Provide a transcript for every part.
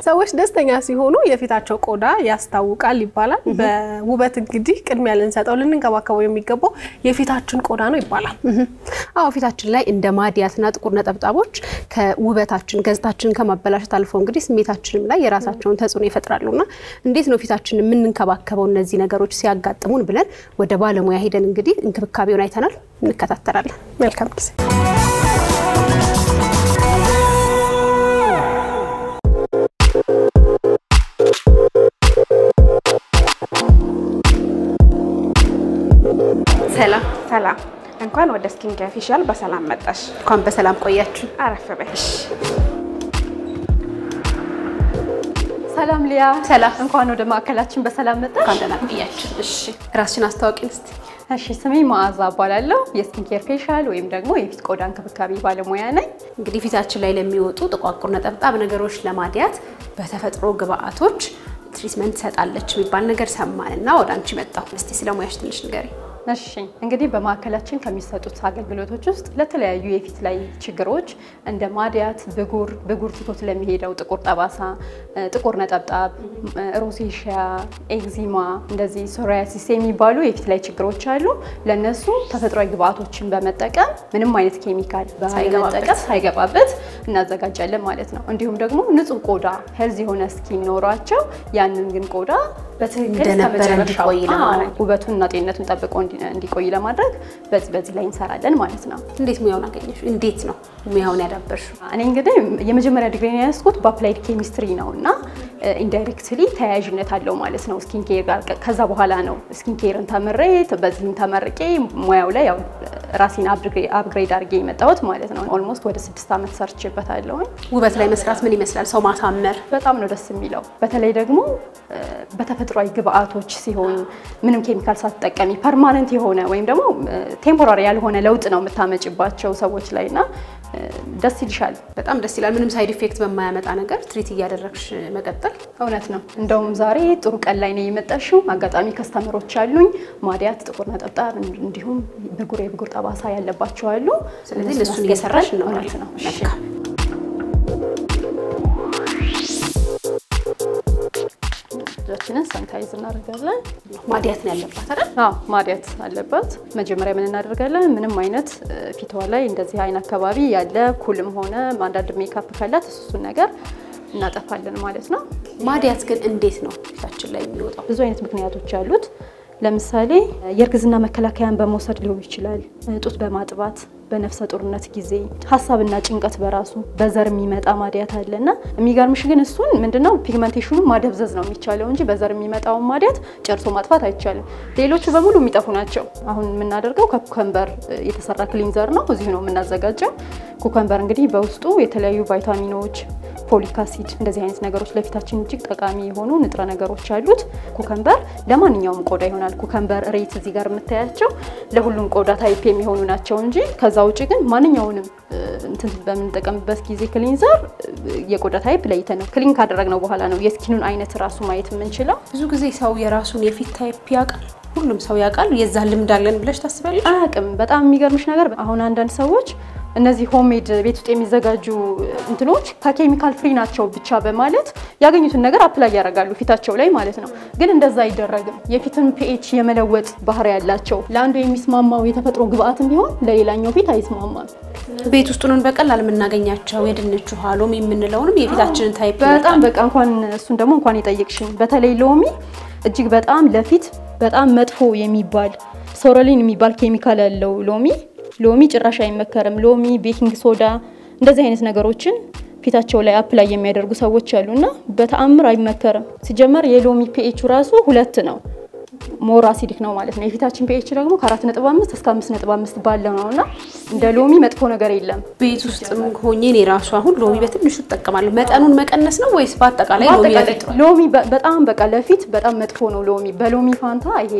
ሰዎች ደስተኛ ሲሆኑ የፊታቸው ቆዳ ያስታውቃል ይባላል። በውበት እንግዲህ ቅድሚያ ልንሰጠው ልንንከባከበው የሚገባው የፊታችን ቆዳ ነው ይባላል። አዎ ፊታችን ላይ እንደ ማዲያትና ጥቁር ነጠብጣቦች ከውበታችን ገጽታችንን ከማበላሸት አልፎ እንግዲህ ስሜታችንም ላይ የራሳቸውን ተጽዕኖ ይፈጥራሉና እንዴት ነው ፊታችንን የምንንከባከበው እነዚህ ነገሮች ሲያጋጥሙን ብለን ወደ ባለሙያ ሄደን እንግዲህ እንክብካቤውን አይተናል፣ እንከታተላለን። መልካም ጊዜ። ሰላም ሰላም እንኳን ወደ ስኪን ኬር ኦፊሻል በሰላም መጣሽ። እንኳን በሰላም ቆያችሁ። አረፍ በይ። ሰላም ሊያ፣ ሰላም እንኳን ወደ ማዕከላችን በሰላም መጣሽ። እንኳን ደህና ቆያችሁ። እሺ ራስሽን አስታዋቂን እስቲ። እሺ፣ ስሜ መዓዛ እባላለሁ። የስኪን ኬር ፌሻል ወይም ደግሞ የፊት ቆዳ እንክብካቤ ባለሙያ ነኝ። እንግዲህ ፊታችን ላይ ለሚወጡ ጥቋቁር ነጠብጣብ ነገሮች ለማድያት በተፈጥሮ ግብአቶች ትሪትመንት ትሰጣለች የሚባል ነገር ሰማን እና ወደ አንቺ መጣሁ። እስቲ ስለ ሙያሽ ትንሽ ንገሪ። እሺ እንግዲህ በማዕከላችን ከሚሰጡት አገልግሎቶች ውስጥ ለተለያዩ የፊት ላይ ችግሮች እንደ ማድያት፣ ብጉር፣ ብጉር ትቶት ለሚሄደው ጥቁር ጠባሳ፣ ጥቁር ነጠብጣብ፣ ሮሴሽያ፣ ኤግዚማ እንደዚህ ሶሪያሲስ የሚባሉ የፊት ላይ ችግሮች አሉ። ለነሱ ተፈጥሯዊ ግብአቶችን በመጠቀም ምንም አይነት ኬሚካል ባለመጠቀም ሳይገባበት እናዘጋጃለን ማለት ነው። እንዲሁም ደግሞ ንጹህ ቆዳ ሄልዝ የሆነ ስኪን ኖሯቸው ያንን ግን ቆዳ በትክክል እንደነበረ እስከመጨረሻው እንዲቆይ ለማድረግ። አዎ፣ ውበቱንና ጤንነቱን ጠብቆ እንዲ- እንዲቆይ ለማድረግ በዚህ በዚህ ላይ እንሰራለን ማለት ነው። እንዴት ሙያውን አገኘሽ? እንዴት ነው ሙያውን ያዳበርሽው? እኔ እንግዲህ የመጀመሪያ ዲግሪ ያስኩት በአፕላይድ ኬሚስትሪ ነው እና ኢንዳይሬክትሊ ተያያዥነት አለው ማለት ነው ስኪን ኬር ጋር። ከዛ በኋላ ነው ስኪን ኬርን ተምሬ በዚህም ተመርቄ ሙያው ላይ ያው ራሴን አፕግሬድ አድርጌ የመጣሁት ማለት ነው። ኦልሞስት ወደ ስድስት ዓመት ሰርቼበታለሁኝ። ውበት ላይ መስራት ምን ይመስላል? ሰው ማሳመር በጣም ነው ደስ የሚለው። በተለይ ደግሞ እ፣ በተፈጥሯዊ ግብአቶች ሲሆን ምንም ኬሚካል ሳትጠቀሚ ፐርማነንት የሆነ ወይም ደግሞ ቴምፖራሪ ያልሆነ ለውጥ ነው የምታመጭባቸው ሰዎች ላይ እና እ፣ ደስ ይልሻል። በጣም ደስ ይላል። ምንም ሳይድ ኢፌክት በማያመጣ ነገር ትሪት እያደረግሽ መቀጠል እውነት ነው። እንደውም ዛሬ ጥሩ ቀን ላይ ነው የመጣሽው። አጋጣሚ ከስተመሮች አሉኝ ማዲያት፣ ጥቁር ነጠብጣብ እንዲሁም ብጉር የብጉር ጠባሳ ያለባቸው አሉ። ስለዚህ እነሱን እነሱን እየሰራሽ አስገብተን- ነው እውነት ነው። እሺ። መልካም። እጃችንን ሳኒታይዝ እናደርጋለን። ማዲያት ነው ያለባት አይደል? አዎ ማዲያት አለባት። መጀመሪያ ምን እናደርጋለን? ምንም አይነት እ፣ ፊቷ ላይ እንደዚህ አይን አካባቢ ያለ ኩልም ሆነ አንዳንድ ሜካፕ ካላት እሱን ነገር እናጠፋለን ማለት ነው። ማዲያት ግን እንዴት ነው ፊታችን ላይ የሚወጣው? ብዙ አይነት ምክንያቶች አሉት። ለምሳሌ የእርግዝና መከላከያን በመውሰድ ሊሆን ይችላል። ጡት በማጥባት በነፍሰ ጡርነት ጊዜ ሀሳብና ጭንቀት በራሱ በዘር የሚመጣ ማዲያት አለ እና የሚገርምሽ ግን እሱን ምንድነው ፒግመንቴሽኑ ማደብዘዝ ነው የሚቻለው እንጂ በዘር የሚመጣውን ማዲያት ጨርሶ ማጥፋት አይቻልም። ሌሎቹ በሙሉ የሚጠፉ ናቸው። አሁን የምናደርገው ከኩከምበር የተሰራ ክሊንዘር ነው። እዚሁ ነው የምናዘጋጀው። ኩከምበር እንግዲህ በውስጡ የተለያዩ ቫይታሚኖች ፎሊክ አሲድ እንደዚህ አይነት ነገሮች ለፊታችን እጅግ ጠቃሚ የሆኑ ንጥረ ነገሮች አሉት። ኩከምበር ለማንኛውም ቆዳ ይሆናል። ኩከምበር ሬት እዚህ ጋር የምታያቸው ለሁሉም ቆዳ ታይፕ የሚሆኑ ናቸው እንጂ ከዛ ውጭ ግን ማንኛውንም እ፣ እንትን በምንጠቀምበት ጊዜ ክሊንዘር እ፣ የቆዳ ታይፕ ለይተን ነው ክሊን ካደረግነው በኋላ ነው የስኪኑን አይነት ራሱ ማየት የምንችለው። ብዙ ጊዜ ሰው የራሱን የፊት ታይፕ ያውቃል። ሁሉም ሰው ያውቃል። የዛ ልምድ አለን ብለሽ ታስቢያለሽ? አያውቅም። በጣም የሚገርምሽ ነገር አሁን አንዳንድ ሰዎች እነዚህ ሆሜድ ቤት ውስጥ የሚዘጋጁ እንትኖች ከኬሚካል ፍሪ ናቸው ብቻ በማለት ያገኙትን ነገር አፕላይ ያደርጋሉ ፊታቸው ላይ ማለት ነው። ግን እንደዛ አይደረግም። የፊትን ፒኤች የመለወጥ ባህሪ ያላቸው ለአንዱ የሚስማማው የተፈጥሮ ግብአትም ቢሆን ለሌላኛው ፊት አይስማማም። ቤት ውስጡን በቀላል የምናገኛቸው የድንች ውሃ፣ ሎሚ የምንለውንም የፊታችንን ታይፕ በጣም በቃ እንኳን እሱን ደግሞ እንኳን የጠየቅሽኝ በተለይ ሎሚ እጅግ በጣም ለፊት በጣም መጥፎ የሚባል ሶረሊን የሚባል ኬሚካል ያለው ሎሚ ሎሚ ጭራሽ አይመከርም። ሎሚ፣ ቤኪንግ ሶዳ እንደዚህ አይነት ነገሮችን ፊታቸው ላይ አፕላይ የሚያደርጉ ሰዎች አሉና በተአምር አይመከርም። ሲጀመር የሎሚ ፒኤቹ ራሱ ሁለት ነው። ሞር አሲዲክ ነው ማለት ነው። የፊታችን ፒኤች ደግሞ ከ4.5 እስከ 5.5 ባለው ነው እና እንደ ሎሚ መጥፎ ነገር የለም። ቤት ውስጥ ሆኜ እኔ ራሱ አሁን ሎሚ በትንሹ እጠቀማለሁ። መጠኑን መቀነስ ነው ወይስ በአጠቃላይ ሎሚ በአጠቃላይ ለፊት ጥሩ? ሎሚ በ- በጣም በቃ ለፊት በጣም መጥፎ ነው ሎሚ። በሎሚ ፋንታ ይሄ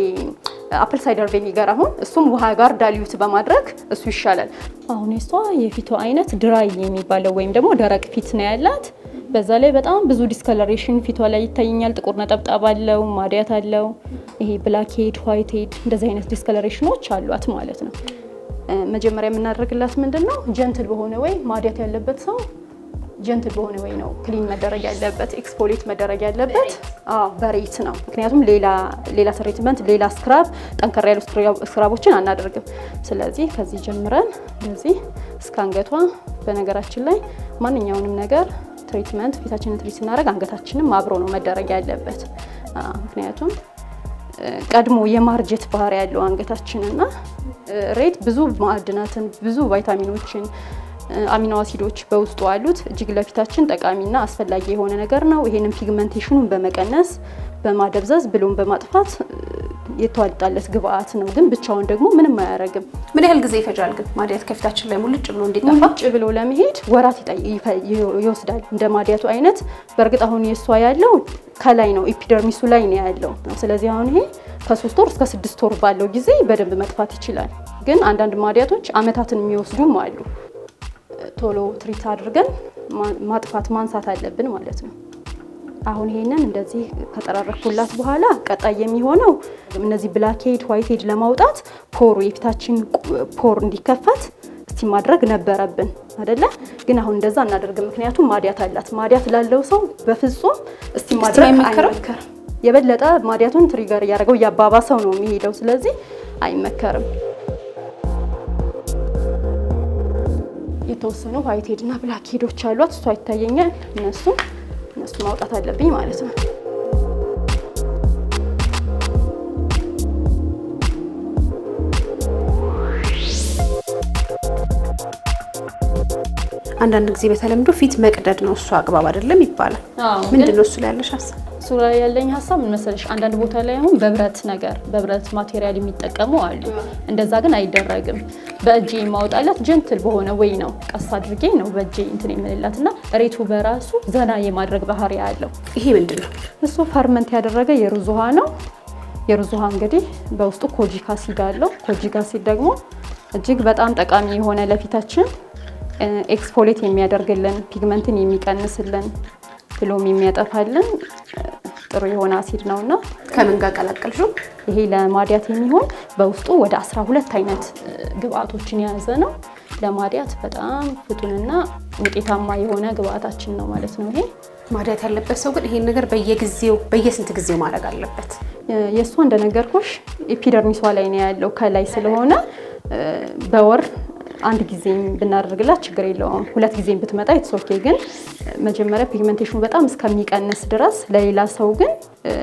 አፕል ሳይደር ቬኒገር አሁን እሱም ውሃ ጋር ዳልዩት በማድረግ እሱ ይሻላል። አሁን የሷ የፊቷ አይነት ድራይ የሚባለው ወይም ደግሞ ደረቅ ፊት ነው ያላት። በዛ ላይ በጣም ብዙ ዲስከለሬሽን ፊቷ ላይ ይታየኛል። ጥቁር ነጠብጣብ አለው፣ ማዲያት አለው፣ ይሄ ብላክ ሄድ፣ ዋይት ሄድ እንደዚህ አይነት ዲስከለሬሽኖች አሏት ማለት ነው። እ፣ መጀመሪያ የምናደርግላት ምንድን ነው ጀንትል በሆነ ወይ ማዲያት ያለበት ሰው ጀንትል በሆነ ወይ ነው ክሊን መደረግ ያለበት ኤክስፖሌት መደረግ ያለበት አዎ በሬት ነው። ምክንያቱም ሌላ ሌላ ትሪትመንት ሌላ ስክራብ ጠንከር ያሉ ስክራቦችን አናደርግም። ስለዚህ ከዚህ ጀምረን እንደዚህ እስከ አንገቷ በነገራችን ላይ ማንኛውንም ነገር ትሪትመንት ፊታችንን ትሪት ስናደርግ አንገታችንም አብሮ ነው መደረግ ያለበት። ምክንያቱም ቀድሞ የማርጀት ባህሪ ያለው አንገታችንና ሬት ብዙ ማዕድናትን ብዙ ቫይታሚኖችን አሚኖ አሲዶች በውስጡ አሉት። እጅግ ለፊታችን ጠቃሚና አስፈላጊ የሆነ ነገር ነው። ይሄንን ፒግመንቴሽኑን በመቀነስ በማደብዘዝ ብሎም በማጥፋት የተዋጣለት ግብአት ነው። ግን ብቻውን ደግሞ ምንም አያደርግም። ምን ያህል ጊዜ ይፈጃል ግን ማዲያት ከፊታችን ላይ ሙልጭ ብሎ እንዲጠፋ? ሙልጭ ብሎ ለመሄድ ወራት ይወስዳል። እንደ ማዲያቱ አይነት በእርግጥ አሁን የእሷ ያለው ከላይ ነው፣ ኤፒደርሚሱ ላይ ነው ያለው። ስለዚህ አሁን ይሄ ከሶስት ወር እስከ ስድስት ወር ባለው ጊዜ በደንብ መጥፋት ይችላል። ግን አንዳንድ ማዲያቶች አመታትን የሚወስዱም አሉ። ቶሎ ትሪት አድርገን ማጥፋት ማንሳት አለብን ማለት ነው። አሁን ይሄንን እንደዚህ ከጠራረኩላት በኋላ ቀጣይ የሚሆነው እነዚህ ብላክ ሄድ ዋይት ሄድ ለማውጣት ፖሩ የፊታችን ፖር እንዲከፈት እስቲ ማድረግ ነበረብን አይደለ? ግን አሁን እንደዛ እናደርግ፣ ምክንያቱም ማዲያት አላት። ማዲያት ላለው ሰው በፍጹም እስቲ ማድረግ አይመከርም። የበለጠ ማዲያቱን ትሪገር እያደረገው እያባባሰው ነው የሚሄደው። ስለዚህ አይመከርም። የተወሰኑ ዋይት ሄድ እና ብላክ ሄዶች አሏት። እሷ ይታየኛል። እነሱ እነሱ ማውጣት አለብኝ ማለት ነው። አንዳንድ ጊዜ በተለምዶ ፊት መቅደድ ነው እሱ አግባብ አይደለም ይባላል። ምንድን ነው እሱ ላይ ያለሽ ሀሳብ? እሱ ላይ ያለኝ ሀሳብ ምን መሰለሽ፣ አንዳንድ ቦታ ላይ አሁን በብረት ነገር በብረት ማቴሪያል የሚጠቀሙ አሉ። እንደዛ ግን አይደረግም። በእጄ የማውጣላት ጀንትል በሆነ ወይ ነው ቀስ አድርጌ ነው በእጄ እንትን የምልላት እና ሬቱ በራሱ ዘና የማድረግ ባህሪ ያለው ይሄ ምንድን ነው? እሱ ፈርመንት ያደረገ የሩዝ ውሃ ነው። የሩዝ ውሃ እንግዲህ በውስጡ ኮጂክ አሲድ አለው። ኮጂክ አሲድ ደግሞ እጅግ በጣም ጠቃሚ የሆነ ለፊታችን ኤክስፎሌት የሚያደርግልን ፒግመንትን የሚቀንስልን ብሎም የሚያጠፋልን ጥሩ የሆነ አሲድ ነው እና ከምን ጋር ቀላቀልሽው? ይሄ ለማዲያት የሚሆን በውስጡ ወደ 12 አይነት ግብአቶችን የያዘ ነው። ለማዲያት በጣም ፍቱንና ውጤታማ የሆነ ግብአታችን ነው ማለት ነው። ይሄ ማዲያት ያለበት ሰው ግን ይሄን ነገር በየጊዜው በየስንት ጊዜው ማድረግ አለበት? የእሷ እንደነገርኩሽ ኤፒደርሚሷ ላይ ነው ያለው ከላይ ስለሆነ በወር አንድ ጊዜም ብናደርግላት ችግር የለውም። ሁለት ጊዜም ብትመጣ የተሶኬ ግን መጀመሪያ ፒግመንቴሽኑ በጣም እስከሚቀንስ ድረስ ለሌላ ሰው ግን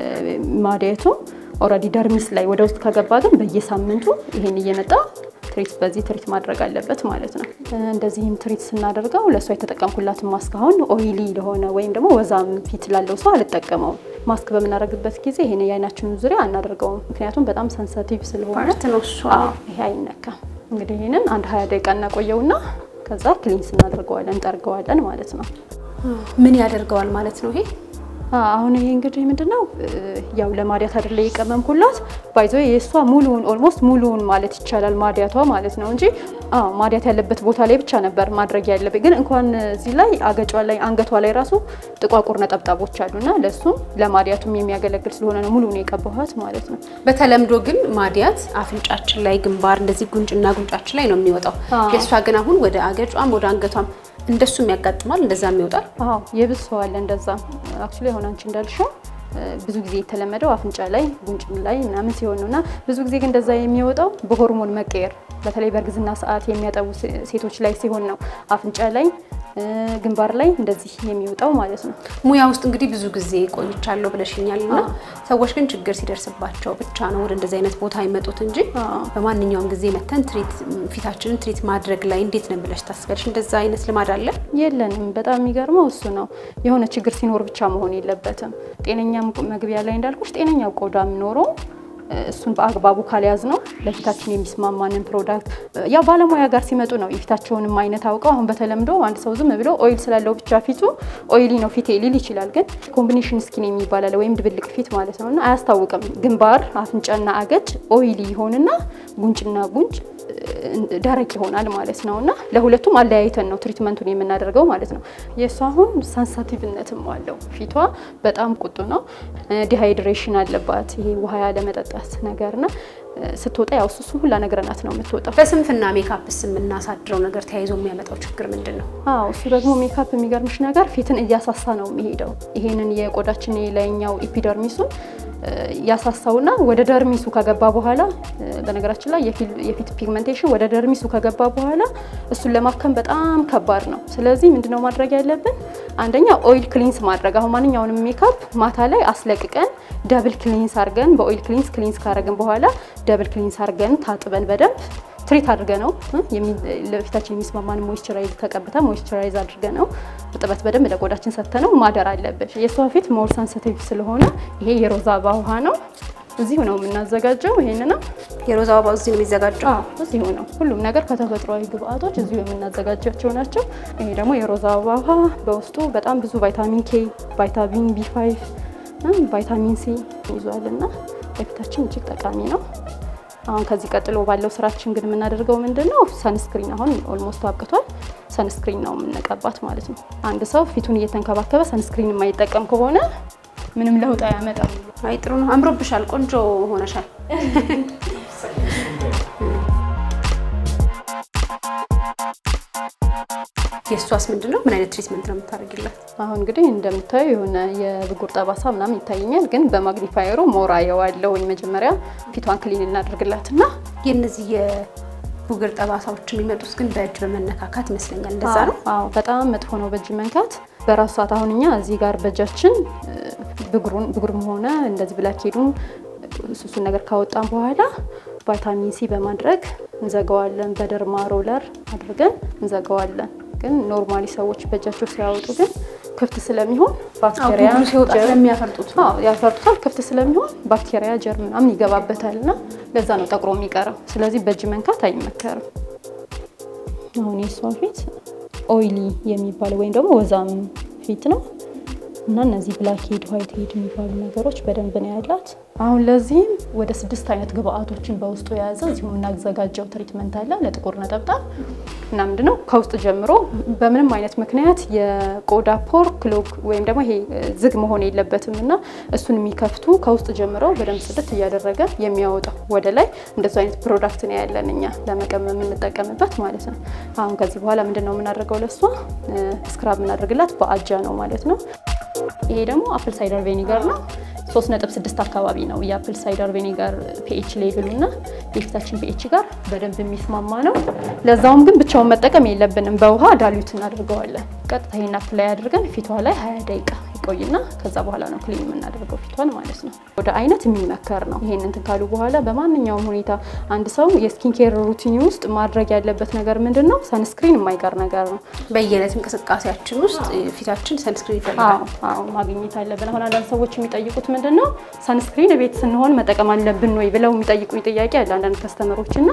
ማዲያቱ ኦልሬዲ ደርሚስ ላይ ወደ ውስጥ ከገባ ግን በየሳምንቱ ይሄን እየመጣ ትሪት በዚህ ትሪት ማድረግ አለበት ማለት ነው። እንደዚህም ትሪት ስናደርገው ለእሷ የተጠቀምኩላትን ማስክ አሁን ኦይሊ ለሆነ ወይም ደግሞ ወዛም ፊት ላለው ሰው አልጠቀመውም። ማስክ በምናደርግበት ጊዜ ይሄን የአይናችንን ዙሪያ አናደርገውም፣ ምክንያቱም በጣም ሰንሰቲቭ ስለሆነ ፓርት ነው እሱ። ይሄ አይነካም። እንግዲህ ይህንን አንድ ሀያ ደቂቃ እናቆየውና ከዛ ክሊንስ እናደርገዋለን እንጠርገዋለን ማለት ነው። ምን ያደርገዋል ማለት ነው ይሄ? አሁን ይሄ እንግዲህ ምንድነው ያው ለማዲያት አይደለ የቀመምኩላት ባይዞ የእሷ ሙሉውን ኦልሞስት ሙሉውን ማለት ይቻላል ማዲያቷ ማለት ነው እንጂ አዎ ማዲያት ያለበት ቦታ ላይ ብቻ ነበር ማድረግ ያለብኝ። ግን እንኳን እዚህ ላይ አገጯ ላይ አንገቷ ላይ ራሱ ጥቋቁር ነጠብጣቦች አሉና ለእሱም ለማዲያቱም የሚያገለግል ስለሆነ ነው ሙሉውን የቀባኋት ማለት ነው። በተለምዶ ግን ማዲያት አፍንጫችን ላይ፣ ግንባር፣ እንደዚህ ጉንጭና ጉንጫችን ላይ ነው የሚወጣው። የእሷ ግን አሁን ወደ አገጯም ወደ አንገቷም እንደሱም ያጋጥማል፣ እንደዛም ይወጣል። አዎ የብዙ ሰው አለ እንደዛ። አክቹሊ አሁን አንቺ እንዳልሽው ብዙ ጊዜ የተለመደው አፍንጫ ላይ ጉንጭ ላይ ምናምን ሲሆን ነው እና ብዙ ጊዜ ግን እንደዛ የሚወጣው በሆርሞን መቀየር በተለይ በእርግዝና ሰዓት የሚያጠቡ ሴቶች ላይ ሲሆን ነው አፍንጫ ላይ ግንባር ላይ እንደዚህ የሚወጣው ማለት ነው። ሙያ ውስጥ እንግዲህ ብዙ ጊዜ ቆይቻለሁ ብለሽኛል እና ሰዎች ግን ችግር ሲደርስባቸው ብቻ ነው ወደ እንደዚህ አይነት ቦታ ይመጡት እንጂ በማንኛውም ጊዜ መተን ትሪት ፊታችንን ትሪት ማድረግ ላይ እንዴት ነው ብለሽ ታስቢያለሽ? እንደዛ አይነት ልማድ አለ? የለንም። በጣም የሚገርመው እሱ ነው። የሆነ ችግር ሲኖር ብቻ መሆን የለበትም። ጤነኛም መግቢያ ላይ እንዳልኩሽ ጤነኛው ቆዳ የሚኖረው እሱን በአግባቡ ካልያዝ ነው ለፊታችን የሚስማማንን ፕሮዳክት ያው ባለሙያ ጋር ሲመጡ ነው የፊታቸውንም አይነት አውቀው። አሁን በተለምዶ አንድ ሰው ዝም ብሎ ኦይል ስላለው ብቻ ፊቱ ኦይሊ ነው ፊቴ ሊል ይችላል። ግን ኮምቢኔሽን ስኪን የሚባል አለ ወይም ድብልቅ ፊት ማለት ነው እና አያስታውቅም። ግንባር፣ አፍንጫና አገጭ ኦይሊ ይሆንና ጉንጭና ጉንጭ ደረቅ ይሆናል ማለት ነው እና ለሁለቱም አለያይተን ነው ትሪትመንቱን የምናደርገው ማለት ነው። የእሱ አሁን ሰንሰቲቭነትም አለው ፊቷ በጣም ቁጡ ነው። ዲሃይድሬሽን አለባት ይሄ ውሃ ያለመጠጣት ነገርና ስትወጣ ያው እሱ ሁላ ነግረናት ነው የምትወጣው። በስንፍና ሜካፕስ የምናሳድረው ነገር ተያይዞ የሚያመጣው ችግር ምንድን ነው? አዎ እሱ ደግሞ ሜካፕ የሚገርምሽ ነገር ፊትን እያሳሳ ነው የሚሄደው። ይሄንን የቆዳችን የላይኛው ኢፒደርሚሱን ያሳሳውና ወደ ደርሚሱ ከገባ በኋላ በነገራችን ላይ የፊት ፒግመንቴሽን ወደ ደርሚሱ ከገባ በኋላ እሱን ለማከም በጣም ከባድ ነው። ስለዚህ ምንድነው ማድረግ ያለብን? አንደኛ ኦይል ክሊንስ ማድረግ። አሁን ማንኛውንም ሜካፕ ማታ ላይ አስለቅቀን ደብል ክሊንስ አድርገን በኦይል ክሊንስ ክሊንስ ካረግን በኋላ ደብል ክሊንስ አድርገን ታጥበን በደንብ ትሪት አድርገ ነው ለፊታችን የሚስማማን ሞይስቸራይዝ ተቀብተ ሞይስቸራይዝ አድርገ ነው እርጥበት በደንብ ለቆዳችን ሰጥተ ነው ማደር አለብን። የእሷ ፊት ሞር ሰንሲቲቭ ስለሆነ ይሄ የሮዛ አበባ ውሃ ነው። እዚሁ ነው የምናዘጋጀው። ይሄንንም የሮዛ አበባ እዚህ ነው የሚዘጋጀው። እዚሁ ነው ሁሉም ነገር ከተፈጥሯዊ ግብአቶች እዚሁ የምናዘጋጃቸው ናቸው። ይሄ ደግሞ የሮዛ አበባ ውሃ በውስጡ በጣም ብዙ ቫይታሚን ኬ፣ ቫይታሚን ቢ ፋይቭ፣ ቫይታሚን ሲ ይዟል እና ለፊታችን እጅግ ጠቃሚ ነው። አሁን ከዚህ ቀጥሎ ባለው ስራችን ግን የምናደርገው ምንድን ነው? ሰንስክሪን አሁን ኦልሞስት አብቅቷል። ሰንስክሪን ነው የምንቀባት ማለት ነው። አንድ ሰው ፊቱን እየተንከባከበ ሰንስክሪን የማይጠቀም ከሆነ ምንም ለውጥ አያመጣም። አይ ጥሩ ነው። አምሮብሻል፣ ቆንጆ ሆነሻል። የእሷስ ምንድን ነው? ምን አይነት ትሪትመንት ነው የምታደርጊላት? አሁን እንግዲህ እንደምታየው የሆነ የብጉር ጠባሳ ምናምን ይታየኛል፣ ግን በማግኒፋየሩ ሞራ የዋለውኝ መጀመሪያ ፊቷን ክሊን እናደርግላትና የእነዚህ የቡግር ጠባሳዎች የሚመጡት ግን በእጅ በመነካካት ይመስለኛል። እንደዛ ነው። አዎ በጣም መጥፎ ነው በእጅ መንካት በራሱ ሰዓት። አሁን እኛ እዚህ ጋር በእጃችን ብጉሩን ብጉርም ሆነ እንደዚህ ብላክ ሄዱን እሱን ነገር ካወጣን በኋላ ቫይታሚን ሲ በማድረግ እንዘጋዋለን። በደርማ ሮለር አድርገን እንዘጋዋለን። ግን ኖርማሊ ሰዎች በእጃቸው ሲያወጡ ግን ክፍት ስለሚሆን ባክቴሪያ ብጉሩ ሲወጣ ስለሚያፈርጡት አዎ ያፈርጡታል። ክፍት ስለሚሆን ባክቴሪያ ጀርም ምናምን ይገባበታል እና ለዛ ነው ጠቁሮ የሚቀረው። ስለዚህ በእጅ መንካት አይመከርም። አሁን የሷ ፊት ኦይሊ የሚባለው ወይም ደግሞ ወዛም ፊት ነው እና እነዚህ ብላክ ሄድ ዋይት ሄድ የሚባሉ ነገሮች በደንብ ነው ያላት። አሁን ለዚህም ወደ ስድስት አይነት ግብአቶችን በውስጡ የያዘ እዚሁ የምናዘጋጀው ትሪትመንት አለ ለጥቁር ነጠብጣብ እና ምንድነው ከውስጥ ጀምሮ በምንም አይነት ምክንያት የቆዳ ፖር ክሎግ ወይም ደግሞ ይሄ ዝግ መሆን የለበትም እና እሱን የሚከፍቱ ከውስጥ ጀምረው በደንብ ጽድት እያደረገ የሚያወጣው ወደ ላይ እንደዚ አይነት ፕሮዳክት ነው ያለን እኛ ለመቀመም የምንጠቀምበት ማለት ነው። አሁን ከዚህ በኋላ ምንድን ነው የምናደርገው ለሷ ስክራብ የምናደርግላት በአጃ ነው ማለት ነው። ይሄ ደግሞ አፕል ሳይደር ቬኒገር ነው። 3.6 አካባቢ ነው የአፕል ሳይደር ቬኒገር ፒኤች ሌቭሉ እና የፊታችን ፒኤች ጋር በደንብ የሚስማማ ነው። ለዛውም ግን ብቻውን መጠቀም የለብንም። በውሃ ዳሊዩት እናደርገዋለን። ቀጥታ ይሄን አፕላይ አድርገን ፊቷ ላይ 20 ደቂቃ ይቆይና ከዛ በኋላ ነው ክሊን የምናደርገው ፊቷን ማለት ነው። ወደ አይነት የሚመከር ነው። ይሄን እንትን ካሉ በኋላ በማንኛውም ሁኔታ አንድ ሰው የስኪን ኬር ሩቲን ውስጥ ማድረግ ያለበት ነገር ምንድን ነው? ሰንስክሪን የማይቀር ነገር ነው። በየዕለት እንቅስቃሴያችን ውስጥ ፊታችን ሰንስክሪን ይፈልጋል። አዎ ማግኘት አለብን። አሁን አንዳንድ ሰዎች የሚጠይቁት ምንድን ነው ሰንስክሪን ቤት ስንሆን መጠቀም አለብን ወይ ብለው የሚጠይቁኝ ጥያቄ አለ አንዳንድ ከስተመሮች እና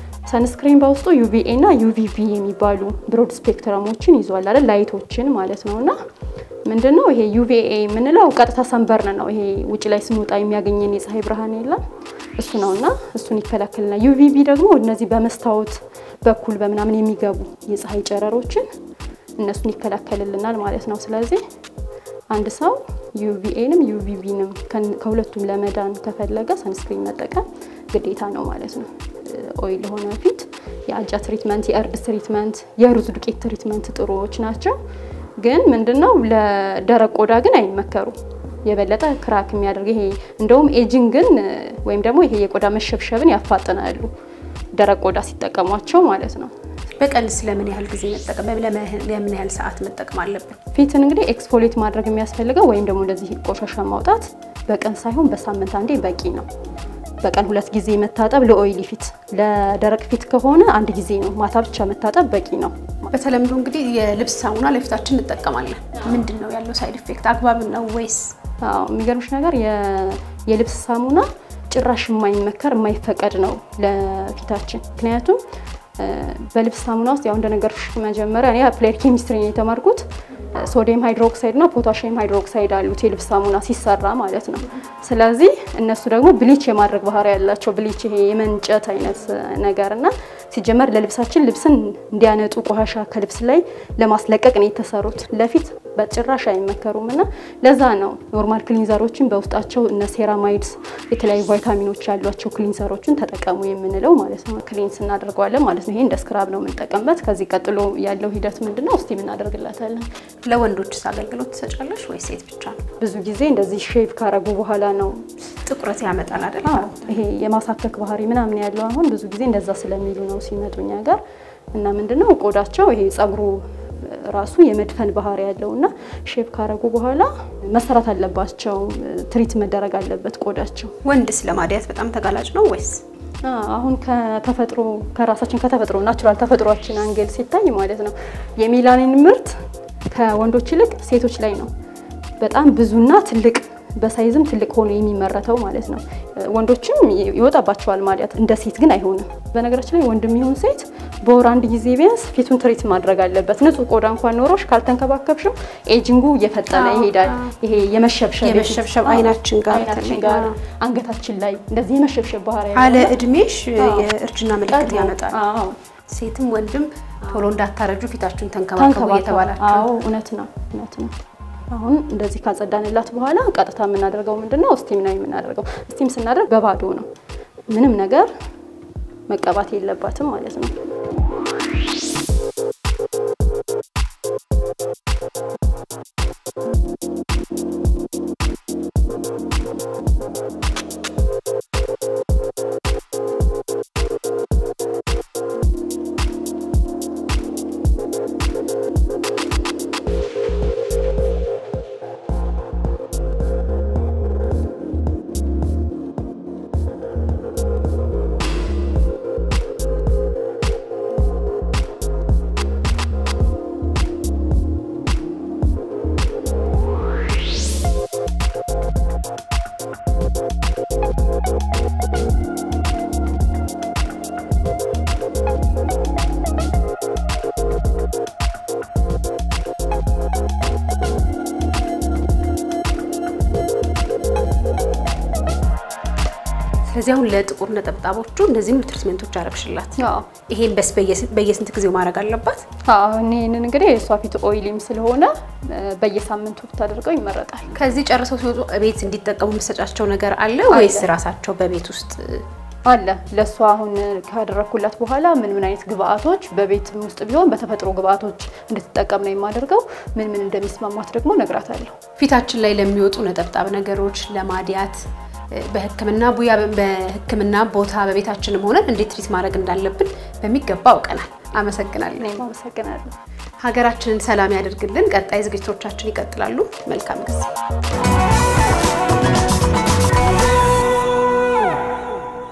ሰንስክሪን በውስጡ ዩቪኤ እና ዩቪቪ የሚባሉ ብሮድ ስፔክትረሞችን ይዟል አይደል? ላይቶችን ማለት ነው እና ምንድን ነው ይሄ ዩቪኤ የምንለው ቀጥታ ሰንበርን ነው። ይሄ ውጭ ላይ ስንወጣ የሚያገኘን የፀሐይ ብርሃን የለም እሱ ነው እና እሱን ይከላከልናል። ዩቪቪ ደግሞ እነዚህ በመስታወት በኩል በምናምን የሚገቡ የፀሐይ ጨረሮችን እነሱን ይከላከልልናል ማለት ነው። ስለዚህ አንድ ሰው ዩቪኤንም ዩቪቪንም ከሁለቱም ለመዳን ከፈለገ ሰንስክሪን መጠቀም ግዴታ ነው ማለት ነው። ኦይል የሆነ ፊት የአጃ ትሪትመንት፣ የእርድ ትሪትመንት፣ የሩዝ ዱቄት ትሪትመንት ጥሩዎች ናቸው። ግን ምንድነው ለደረቅ ቆዳ ግን አይመከሩም። የበለጠ ክራክ የሚያደርግ ይሄ እንደውም ኤጂንግን ወይም ደግሞ ይሄ የቆዳ መሸብሸብን ያፋጥናሉ ደረቅ ቆዳ ሲጠቀሟቸው ማለት ነው። በቀን ስለምን ያህል ጊዜ መጠቀም ለምን ያህል ሰዓት መጠቀም አለብን? ፊትን እንግዲህ ኤክስፎሌት ማድረግ የሚያስፈልገው ወይም ደግሞ እንደዚህ ቆሻሻ ማውጣት በቀን ሳይሆን በሳምንት አንዴ በቂ ነው። በቀን ሁለት ጊዜ መታጠብ ለኦይሊ ፊት፣ ለደረቅ ፊት ከሆነ አንድ ጊዜ ነው። ማታ ብቻ መታጠብ በቂ ነው። በተለምዶ እንግዲህ የልብስ ሳሙና ለፊታችን እንጠቀማለን። ምንድን ነው ያለው ሳይድ ኢፌክት? አግባብ ነው ወይስ? አዎ የሚገርምሽ ነገር የልብስ ሳሙና ጭራሽ የማይመከር የማይፈቀድ ነው ለፊታችን ምክንያቱም በልብስ ሳሙና ውስጥ ያው እንደነገርኩሽ መጀመሪያ እኔ አፕላይድ ኬሚስትሪ ነው የተማርኩት። ሶዲየም ሃይድሮክሳይድ እና ፖታሽየም ሃይድሮክሳይድ አሉት የልብስ ሳሙና ሲሰራ ማለት ነው። ስለዚህ እነሱ ደግሞ ብሊች የማድረግ ባህሪ ያላቸው ብሊች፣ ይሄ የመንጨት አይነት ነገር እና ሲጀመር ለልብሳችን ልብስን እንዲያነጡ ቆሻሻ ከልብስ ላይ ለማስለቀቅ ነው የተሰሩት። ለፊት በጭራሽ አይመከሩም እና ለዛ ነው ኖርማል ክሊንዘሮችን በውስጣቸው እነ ሴራማይድስ የተለያዩ ቫይታሚኖች ያሏቸው ክሊንዘሮችን ተጠቀሙ የምንለው ማለት ነው። ክሊንስ እናደርገዋለን ማለት ነው። ይሄ እንደ ስክራብ ነው የምንጠቀምበት። ከዚህ ቀጥሎ ያለው ሂደት ምንድን ነው? ስቲም እናደርግላታለን። ለወንዶችስ አገልግሎት ትሰጫለሽ ወይ ሴት ብቻ ነው? ብዙ ጊዜ እንደዚህ ሼቭ ካረጉ በኋላ ነው ጥቁረት ያመጣል አይደል? አዎ ይሄ የማሳከክ ባህሪ ምናምን ያለው አሁን ብዙ ጊዜ እንደዛ ስለሚሉ ነው ሲመጡ እኛ ጋር እና ምንድነው ቆዳቸው ይሄ ጸጉሩ ራሱ የመድፈን ባህሪ ያለው እና ሼቭ ካረጉ በኋላ መሰራት አለባቸው። ትሪት መደረግ አለበት ቆዳቸው። ወንድስ ለማዲያት በጣም ተጋላጭ ነው ወይስ? አሁን ከተፈጥሮ ከራሳችን ከተፈጥሮ ናቹራል ተፈጥሯችን አንገል ሲታይ ማለት ነው የሜላኒን ምርት ከወንዶች ይልቅ ሴቶች ላይ ነው በጣም ብዙና ትልቅ በሳይዝም ትልቅ ሆኖ የሚመረተው ማለት ነው። ወንዶችም ይወጣባቸዋል ማዲያት፣ እንደ ሴት ግን አይሆንም። በነገራችን ላይ ወንድም ይሁን ሴት በወር አንድ ጊዜ ቢያንስ ፊቱን ትሪት ማድረግ አለበት። ንጹህ ቆዳ እንኳን ኖሮሽ ካልተንከባከብሽው ኤጂንጉ እየፈጠነ ይሄዳል። ይሄ የመሸብሸብ የመሸብሸብ አይናችን ጋር አይናችን ጋር አንገታችን ላይ እንደዚህ የመሸብሸብ ባህሪ አለ እድሜሽ የእርጅና ምልክት ያመጣል። አዎ ሴትም ወንድም ቶሎ እንዳታረጁ ፊታችሁን ተንከባከቡ እየተባላችሁ አዎ እውነት ነው እውነት ነው። አሁን እንደዚህ ካጸዳንላት በኋላ ቀጥታ የምናደርገው ምንድነው? ስቲም ነው የምናደርገው። ስቲም ስናደርግ በባዶ ነው፣ ምንም ነገር መቀባት የለባትም ማለት ነው። ስለዚህ አሁን ለጥቁር ነጠብጣቦቹ እንደዚህም ትሪትመንቶች አረግሽላት። አዎ ይሄን በስ በየስንት ጊዜው ማድረግ አለባት? አሁን ይህንን እንግዲህ የእሷ ፊት ኦይሊም ስለሆነ በየሳምንቱ ብታደርገው ይመረጣል። ከዚህ ጨርሰው ሲወጡ ቤት እንዲጠቀሙ የምትሰጫቸው ነገር አለ ወይስ ራሳቸው በቤት ውስጥ አለ ለእሷ አሁን ካደረግኩላት በኋላ ምን ምን አይነት ግብአቶች በቤት ውስጥ ቢሆን በተፈጥሮ ግብአቶች እንድትጠቀም ነው የማደርገው። ምን ምን እንደሚስማማት ደግሞ ነግራታለሁ። ፊታችን ላይ ለሚወጡ ነጠብጣብ ነገሮች ለማዲያት በሕክምና ቡያ በሕክምና ቦታ በቤታችንም ሆነን እንዴት ትሪት ማድረግ እንዳለብን በሚገባ አውቀናል። አመሰግናለሁ። እኔም አመሰግናለሁ። ሀገራችንን ሰላም ያደርግልን። ቀጣይ ዝግጅቶቻችን ይቀጥላሉ። መልካም ጊዜ